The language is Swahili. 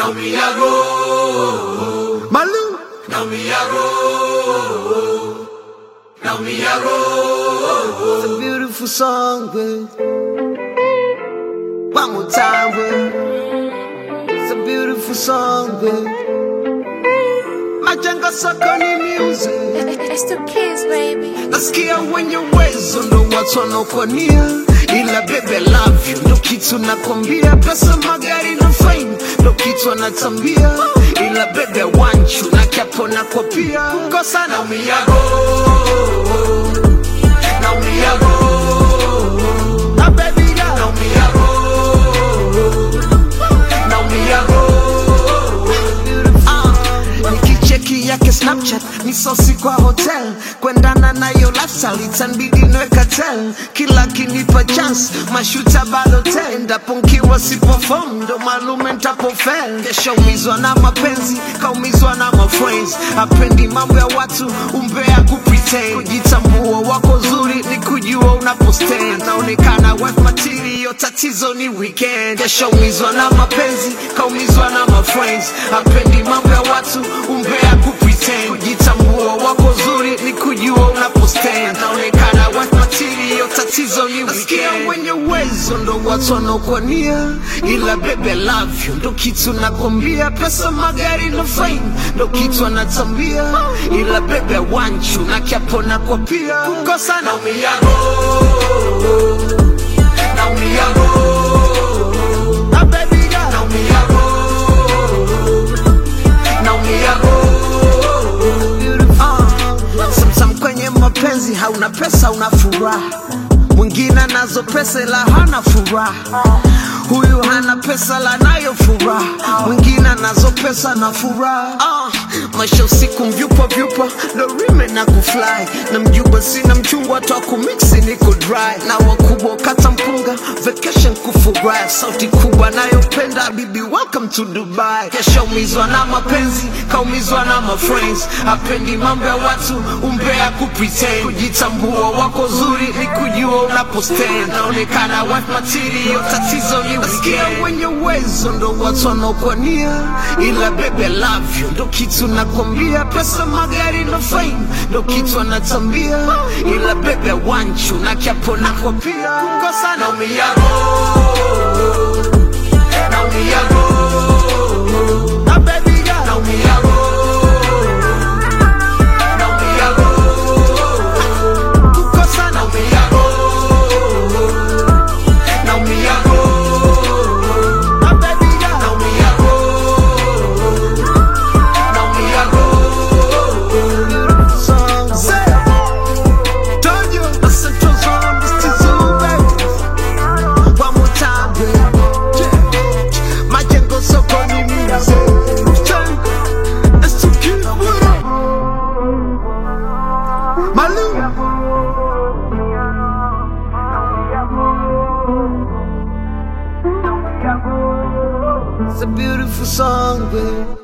Naumiago, Malu, naumiago, naumiago. it's a beautiful song, babe. One more time, babe. It's a beautiful song, babe. Majenga sokoni music. It's the kids, baby. Nasikia wenye uwezo ndo watu wanaokuania, ila bebe love you ndo kitu nakwambia. Pesa, magari na fame ndo kitu anatambia, ila bebe want you na kiapo nako pia. Kosa na Naumiago, naumiago, na baby girl, naumiago, naumiago. Ah, nikicheki yake snapchat ni sosi kwa hotel kwendana nayo lifestyle itanbidi nweka tel kila kinipa chance mashuta bado tel endapo nkiwa sipofom ndo malume ntapofel kesha umizwa na mapenzi kaumizwa na mafriends apendi mambo ya watu umbea kupretend kujitambua wako zuri ni kujua unapostand naonekana wife material tatizo ni weekend kesha umizwa na mapenzi kaumizwa na mafriends apendi mambo ya watu umbea kupretend kujitambua wako zuri ni kujua unapostand naonekana wife material tatizo ni weekend wenye uwezo ndo watu wanaokuania ila bebe love you ndo kitu nakwambia pesa magari na fame ndo kitu anatambia ila bebe wanchu na kiapo nako pia kukosa na Naumiago, naumiago, na baby girl naumiago, naumiago. Uh, Sometimes kwenye mapenzi hauna pesa una furaha mwingine anazo pesa ila hana furaha huyu hana pesa la nayo furaha mwingine anazo pesa na furaha uh, maisha usiku mvyupa vyupa ndo rime na kufly na mjuba sina mchungwa twa kumiksi niko dry na wakubwa kata mpunga vacation kufurahi sauti kubwa nayopenda bibi welcome to dubai kesha umizwa na mapenzi kaumizwa na mafriends apendi mambo ya watu umbea kupretend kujitambua wako zuri ni kujua unapostand naonekana wife material tatizo ni nasikia wenye uwezo ndo watu wanaokuania ila bebe love you ndo kitu nakwambia pesa magari na fame ndo kitu anatambia ila bebe wanchu na kiapo nako pia kukosa na Naumiago, naumiago, na baby girl naumiago, naumiago, kukosa na naumiago, naumiago, na baby girl naumiago, naumiago. song say told you I said to on this to zoo baby one more time baby majengo sokoni music It's too cute with it Malu It's a beautiful song, babe.